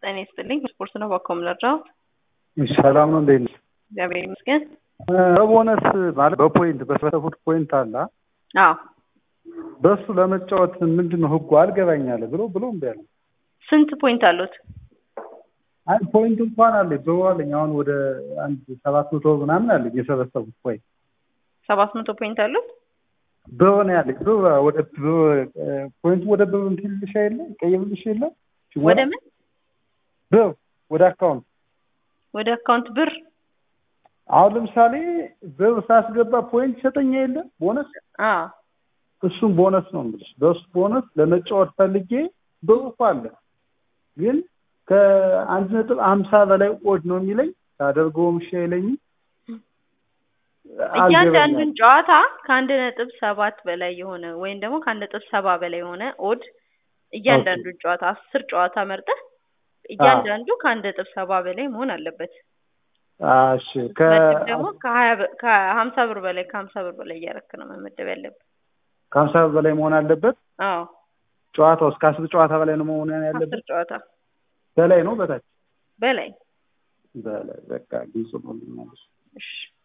ጤና ይስጥልኝ። ስፖርት ነው ባኮም ለራው ሰላም ነው። እንዴት ነሽ? እግዚአብሔር ይመስገን። በቦነስ ማለት በፖይንት በሰፈፉት ፖይንት አለ አዎ በሱ ለመጫወት ምንድን ነው ህጉ አልገባኛለ ብሎ ብሎ እምቢ አለ። ስንት ፖይንት አሉት? አይ ፖይንት እንኳን አለኝ ብሎ አለኝ። አሁን ወደ አንድ ሰባት መቶ ምናምን አለኝ የሰበሰቡት ፖይንት ሰባት መቶ ፖይንት አሉት። በሆነ ያለኝ ብሎ ወደ ፖይንቱ ወደ ብር እንትን ልሽ የለ ቀይብልሽ የለ ወደ ምን ብር ወደ አካውንት ወደ አካውንት ብር አሁን ለምሳሌ ብር ሳስገባ ፖይንት ይሰጠኛ የለ ቦነስ አዎ እሱም ቦነስ ነው የምልሽ። በሱ ቦነስ ለመጫወት ፈልጌ ብሩ እኮ አለ ግን ከአንድ ነጥብ ሀምሳ በላይ ኦድ ነው የሚለኝ ሳደርገውም እሺ አይለኝም። እያንዳንዱን ጨዋታ ከአንድ ነጥብ ሰባት በላይ የሆነ ወይም ደግሞ ከአንድ ነጥብ ሰባ በላይ የሆነ ኦድ እያንዳንዱን ጨዋታ አስር ጨዋታ መርጠህ እያንዳንዱ ከአንድ ነጥብ ሰባ በላይ መሆን አለበት። እሺ መድብ ደግሞ ከሀያ ከሀምሳ ብር በላይ ከሀምሳ ብር በላይ እያረክ ነው መመደብ ያለበት። ከሀምሳ ብር በላይ መሆን አለበት። አዎ ጨዋታው እስከ አስር ጨዋታ በላይ ነው መሆን ያለበት። አስር ጨዋታ በላይ ነው በታች በላይ በላይ በቃ ግልጽ ነው። እሺ